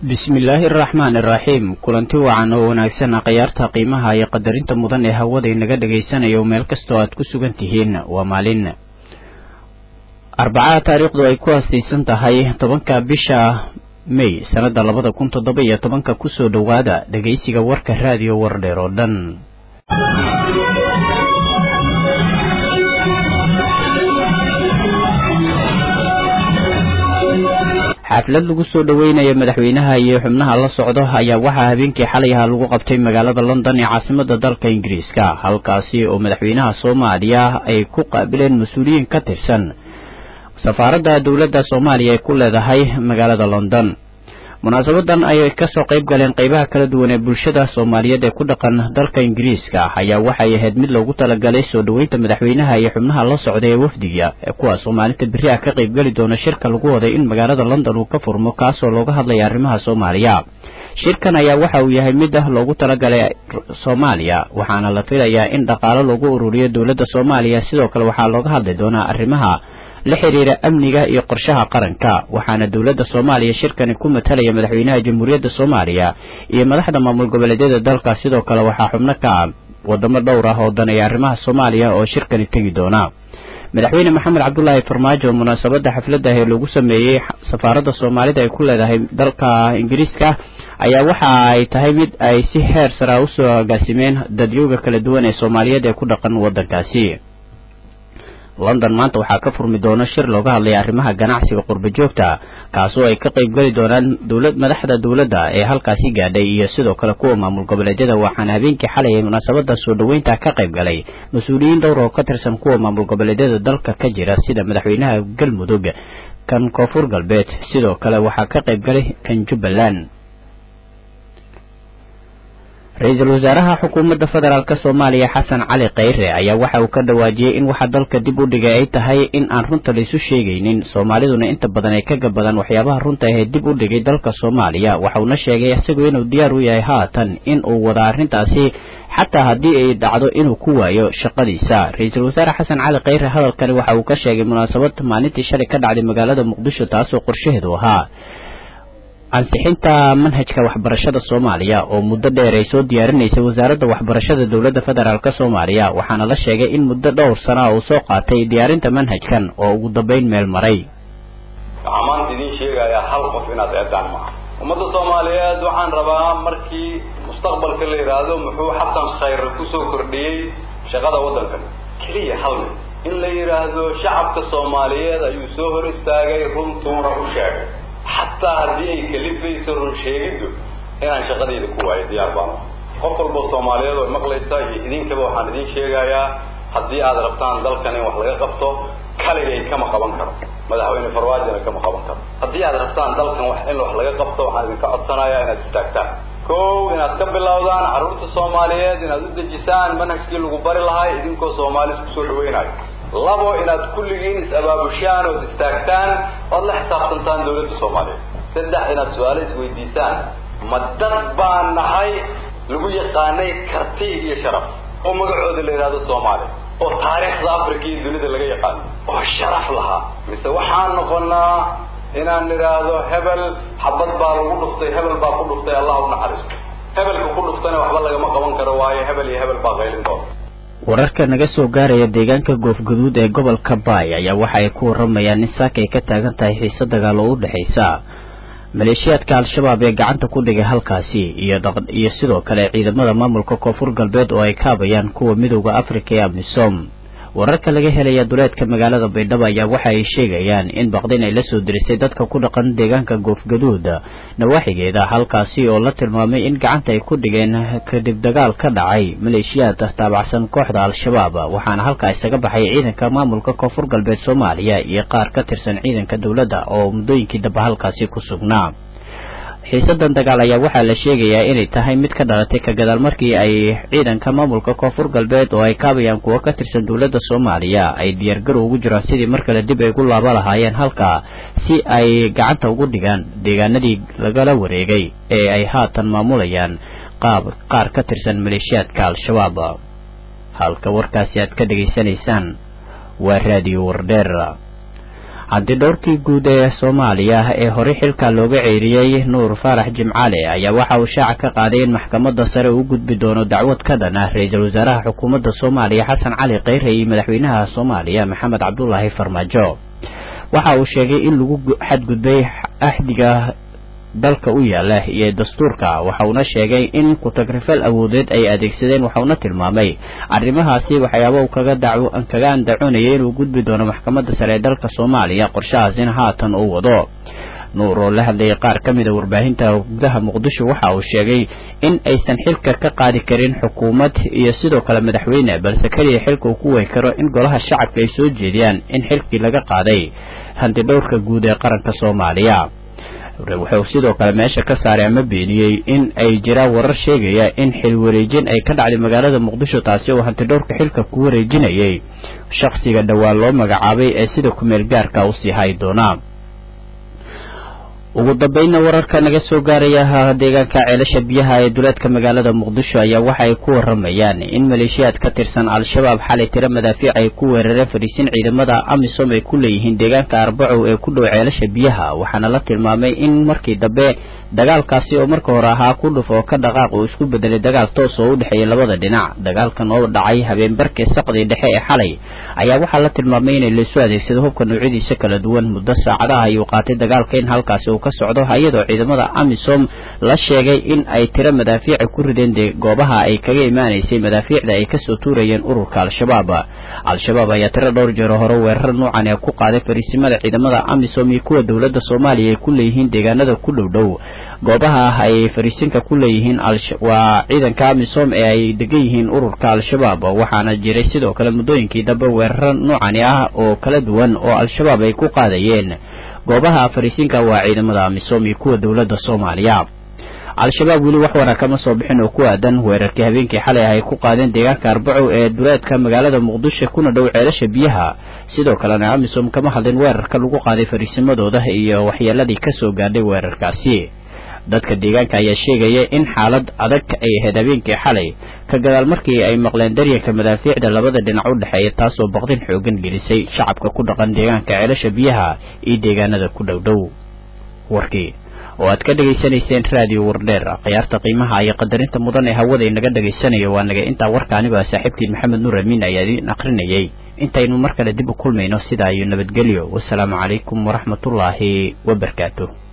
bismillaahi araxmaan iraxiim kulanti wacan oo wanaagsan khayaarta qiimaha iyo qadarinta mudan ee hawada inaga dhagaysanayo meel kastoo aad ku sugan tihiin waa maalin arbacada taariikhdu ay ku haastaysan tahay tobanka bisha may sannada labada kun toddoba iyo tobanka kusoo dhowaada dhegaysiga warka raadiyo wardheer oo dhan xaflad lagu soo dhoweynaya madaxweynaha iyo xubnaha la socdo ayaa waxaa habeenkii xalay ahaa lagu qabtay magaalada london ee caasimada dalka ingiriiska halkaasi oo madaxweynaha soomaaliya ay ku qaabileen mas-uuliyiin ka tirsan safaaradda dowladda soomaaliya ay ku leedahay magaalada london munaasabadan ayay kasoo qayb galeen qeybaha kala duwan ee bulshada soomaaliyeed ee ku dhaqan dalka ingiriiska ayaa waxay ahayd mid loogu talagalay soo dhoweynta madaxweynaha iyo xubnaha la socda ee wafdiga kuwaas oo maalinta beri ah ka qaybgeli doona shirka lagu waday in magaalada london uu ka furmo kaasoo looga hadlaya arrimaha soomaaliya shirkan ayaa waxa uu yahay mid ah loogu talagalay soomaaliya waxaana la filayaa in dhaqaalo lagu ururiyo dowladda soomaaliya sidoo kale waxaa looga hadli doonaa arrimaha la xiriira amniga iyo qorshaha qaranka waxaana dowladda soomaaliya shirkani ku matalaya madaxweynaha jamhuuriyadda soomaaliya iyo madaxda maamul goboleedyada dalka sidoo kale waxaa xubno ka ah wadamo dhowr ah oo daneeya arrimaha soomaaliya oo shirkani tegi doona madaxweyne maxamed cabdulaahi farmaajo munaasabada xafladda ee lagu sameeyey safaaradda soomaalida ay ku leedahay dalka ingiriiska ayaa waxa ay tahay mid ay si heer sara usoo agaasimeen dadyooga kala duwan ee soomaaliyeed ee ku dhaqan waddankaasi london maanta waxaa ka furmi doona shir looga hadlaya arrimaha ganacsiga qurba joogta kaasoo ay ka qaybgeli doonaan dowlad madaxda dowladda ee halkaasi gaadhay iyo sidoo kale kuwa maamul goboleedyada waxaana habeenkii xalay ay munaasabada soo dhoweynta ka qayb galay mas-uuliyiin dhowr oo ka tirsan kuwa maamul goboleedyada dalka ka jira sida madaxweynaha galmudug kan koonfur galbeed sidoo kale waxaa ka qayb galay kan jubbaland ra-iisul wasaaraha xukuumadda federaalk soomaaliya xasan cali kheyre ayaa waxa uu ka dhawaajiyey in waxa dalka dib u dhigay ay tahay in aan runta laysu sheegaynin soomaaliduna inta badan ay ka gabadan waxyaabaha runta ahee dib u dhigay dalka soomaaliya waxauna sheegay isagoo inuu diyaar u yahay haatan in uu wada arrintaasi xataa haddii ay dhacdo inuu ku waayo shaqadiisa ra-iisul wasaare xasan cali kheyre hadalkani waxa uu ka sheegay munaasabad maalintii shalay ka dhacday magaalada muqdisho taasoo qorshaheedu ahaa ansixinta manhajka waxbarashada soomaaliya oo muddo dheer ay soo diyaarinaysay wasaaradda waxbarashada dowladda federaalk soomaaliya waxaana la sheegay in muddo dhowr sana uu soo qaatay diyaarinta manhajkan oo ugu dambayn meel maray waxaa maanta idiin sheegayaa hal qof inaad eedaan maaha ummadda soomaaliyeed waxaan rabaa markii mustaqbalka la yidhaahdo muxuu xasan khayre kusoo kordhiyey shaqada waddankan keliya hal mid in la yidhaahdo shacabka soomaaliyeed ayuu soo hor istaagay runtuuna u sheegay xataa haddii ay kalifayso run sheegiddu inaan shaqadayda ku waayo diyaar baan qof walbo soomaaliyeed oo maqlaysa iyo idinkaba waxaan idiin sheegayaa haddii aad rabtaan dalkan in wax laga qabto kaligay kama qaban karo madaxweyne farwaajina kama qaban karo haddii aad rabtaan dalkan wax in wax laga qabto waxaan idinka codsanayaa inaad istaagtaan kow inaad ka bilowdaan carruurta soomaaliyeed inaad u dejisaan manhajkii lagu bari lahay idinkoo soomaali isku soo dhawaynayo labo inaad kulligiin is-abaabushaan ood istaagtaan oad la xisaabtantaan dawladda soomaaliyeed saddex inaad su-aalo isweydiisaan ma dad baan nahay lagu yaqaanay karti iyo sharaf oo magacooda la yidhahdo soomaaliya oo taariikhda africa iyo dunida laga yaqaano oo sharaf lahaa mise waxaan noqonaa inaan nidhaahdo hebel xabad baa lagu dhuftay hebel baa ku dhuftay allah u naxariisto hebelka ku dhuftana waxba lagama qaban karo waayo hebel iyo hebel baa qaylin doona wararka naga soo gaaraya deegaanka goofguduud ee gobolka baay ayaa waxa ay ku waramayaan in saaka ay ka taagan tahay xiise dagaal oo u dhexaysa maleeshiyaadka al-shabaab ee gacanta ku dhigay halkaasi iyo iyo sidoo kale ciidamada maamulka koonfur galbeed oo ay kaabayaan kuwa midowda afrika ee amisom wararka laga helaya duleedka magaalada baydhabo ayaa waxa ay sheegayaan in baqdin ay la soo dirisay dadka ku dhaqan deegaanka goofgaduud nawaaxigeeda halkaasi oo la tilmaamay in gacanta ay ku dhigeen kadib dagaal ka dhacay maleeshiyaad taabacsan kooxda al-shabaab waxaana halkaa isaga baxay ciidanka maamulka koonfur galbeed soomaaliya iyo qaar ka tirsan ciidanka dowladda oo muddooyinkii dambe halkaasi ku sugnaa xiisadan dagaal ayaa waxaa la sheegayaa inay tahay mid ka dhalatay ka gadaal markii ay ciidanka maamulka koonfur galbeed oo ay kaabayaan kuwo ka tirsan dowladda soomaaliya ay diyaargarow ugu jiraan sidii mar kale dib ay ugu laaba lahaayeen halkaa si ay gacanta ugu dhigaan deegaanadii lagala wareegay ee ay haatan maamulayaan qaab qaar ka tirsan maleeshiyaadka al-shabaab halka warkaasi aad ka dhegaysanaysaan waa raadiyo wardheer haddii dhowrkii guud ee soomaaliya ee horey xilka looga ceeriyey nuur faarax jimcaale ayaa waxa uu shaaca ka qaaday in maxkamadda sare uu gudbi doono dacwad ka dhan ah ra-iisul wasaaraha xukuumadda soomaaliya xasan cali kheyre iyo madaxweynaha soomaaliya maxamed cabdulaahi farmaajo waxa uu sheegay in lagu xadgudbay axdiga dalka u yaala iyo dastuurka waxa uuna sheegay in ku-tagrifal awoodeed ay adeegsadeen waxauna tilmaamay arrimahaasi waxyaaba uu kaga dac kaga andacoonayay inuu gudbi doono maxkamadda sare ee dalka soomaaliya qorshahaasina haatan uu wado nuur oo la hadlayay qaar ka mid a warbaahinta gudaha muqdisho waxa uu sheegay in aysan xilka ka qaadi karin xukuumad iyo sidoo kale madaxweyne balse keliya xilka uu ku wey karo in golaha shacabka ay soo jeediyaan in xilkii laga qaaday hantidhowrka guud ee qaranka soomaaliya wuxuu sidoo kale meesha ka saaray ama beeniyey in ay jiraan warar sheegaya in xil wareejin ay ka dhacday magaalada muqdisho taasi oo hantidhowrka xilka ku wareejinayay shakhsiga dhowaan loo magacaabay ee sida kumeel gaarka u sii hay doonaa ugu dambeynna wararka naga soo gaaraya deegaanka ceelasha biyaha ee duleedka magaalada muqdisho ayaa waxa ay ku waramayaan in maleeshiyaad ka tirsan al-shabaab xalay tiro madaafiic ay ku weerareen fadhiisin ciidamada amisom ay ku leeyihiin deegaanka arbacow ee ku dhow ceelasha biyaha waxaana la tilmaamay in markii dambe dagaalkaasi oo marka hore ahaa ku dhuf oo ka dhaqaaq uu isku bedelay dagaal toos oo u dhexeeya labada dhinac dagaalkan oo dhacay habeenbarkii saqdii dhexe ee xalay ayaa waxaa la tilmaamay inay laysu adeegsado hubka noocyadiisa kala duwan muddo saacadaha ayuu qaatay dagaalka in halkaasi uu ka socdo iyadoo ciidamada amisom la sheegay in ay tiro madaafiica ku rideen goobaha ay kaga imaanaysay madaafiicda ay kasoo tuurayeen ururka al-shabaab al-shabaab ayaa tiro dhowr jeero hore weerar nuucan ee ku qaaday fariisimada ciidamada amisom iyo kuwa dowladda soomaaliya ay ku leeyihiin deegaanada ku dhow dhow goobaha ay fariisinka ku leeyihiin waa ciidanka amisom ee ay degan yihiin ururka al-shabaab waxaana jiray sidoo kale muddooyinkii dambe weeraro noocani ah oo kala duwan oo al-shabaab ay ku qaadayeen goobaha fariisinka waa ciidamada amisom iyo kuwa dowladda soomaaliya al-shabaab weli wax wara kama soo bixin oo ku aadan weerarkii habeenkii xalay ah ay ku qaadeen deegaanka arbacow ee duleedka magaalada muqdisho kuna dhow ceelasha biyaha sidoo kalena amisom kama hadlin weerarka lagu qaaday fariisimadooda iyo waxyeeladii kasoo gaadhay weerarkaasi dadka deegaanka ayaa sheegaya in xaalad adag ay ahayd habeenkii xalay ka gadaal markii ay maqleen daryanka madaafiicda labada dhinac u dhexeeya taasoo baqdin xoogan gelisay shacabka ku dhaqan deegaanka ceelasha biyaha iyo deegaanada ku dhow dhow warkii oo aad ka dhegaysanayseen raadiyo wardheer khiyaarta qiimaha iyo qadarinta mudan ee hawada inaga dhagaysanayo waa naga intaa warka anigoo ah saaxiibtiin maxamed nuur amiin ayaa idiin akrinayay intaynu mar kale dib u kulmayno sidaa iyo nabadgelyo wasalaamu calaykum waraxmatullaahi wabarakaatu